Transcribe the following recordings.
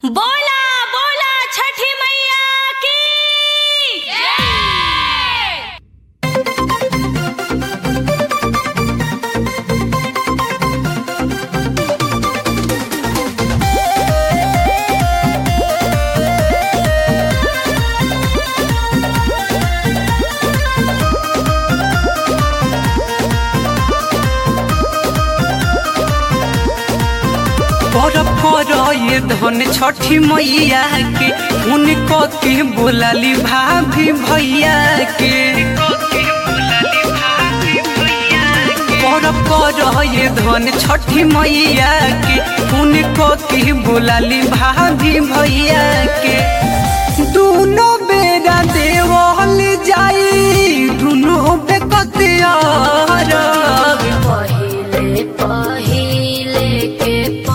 बोला बोला छठी मैया की पर पर ये धन छठी मैया के उनको के बोलाली भाभी भैया के पर पर ये धन छठी मैया के उनको के बोलाली भाभी भैया के दोनों बेरा देवल जाई दोनों बेकतिया पहिले पहिले के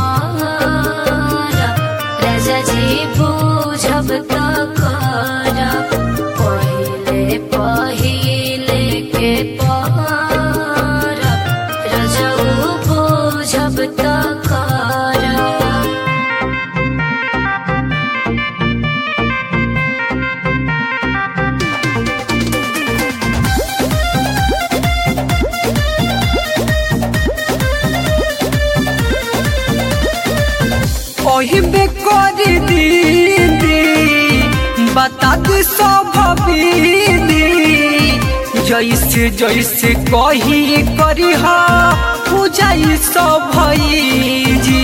पारा राजा जी बुझब त कर पहिले पहिले के पारा राजा बुझब त कर ओहिबे कर दीदी बता दे सब दीदी जैसे जैसे कही करी हा पूजाई सब जी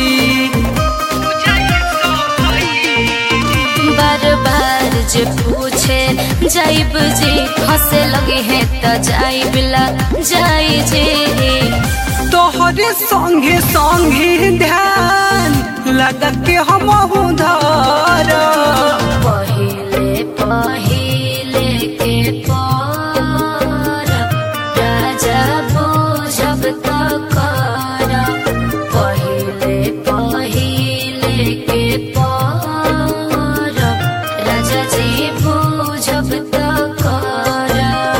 बार बार जे पूछे जाइब जी हंसे लगे हैं त जाइब ला जाई जी तोहरे संगे संगे ध्यान लगा के हम उधार पहिले पहिले के पार राजा बुझब त कर पहिले पहिले के पार राजा जी बुझब त कर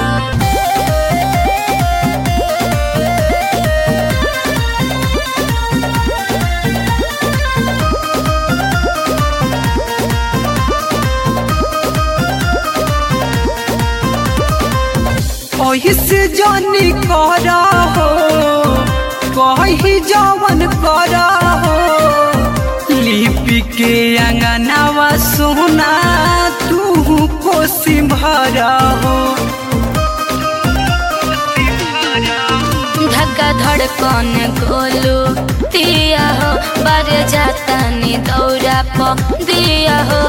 ओहिसे जानी करा हो कही जवन करा हो लिपि के अंगनावा सोना तू कोसी भरा हो धक्का धड़कन गोलू दिया हो बार जाता नी दौरा प दिया हो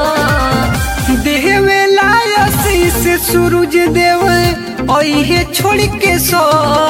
देवे लायसी से सूरज देव ओहे छोड़ के सो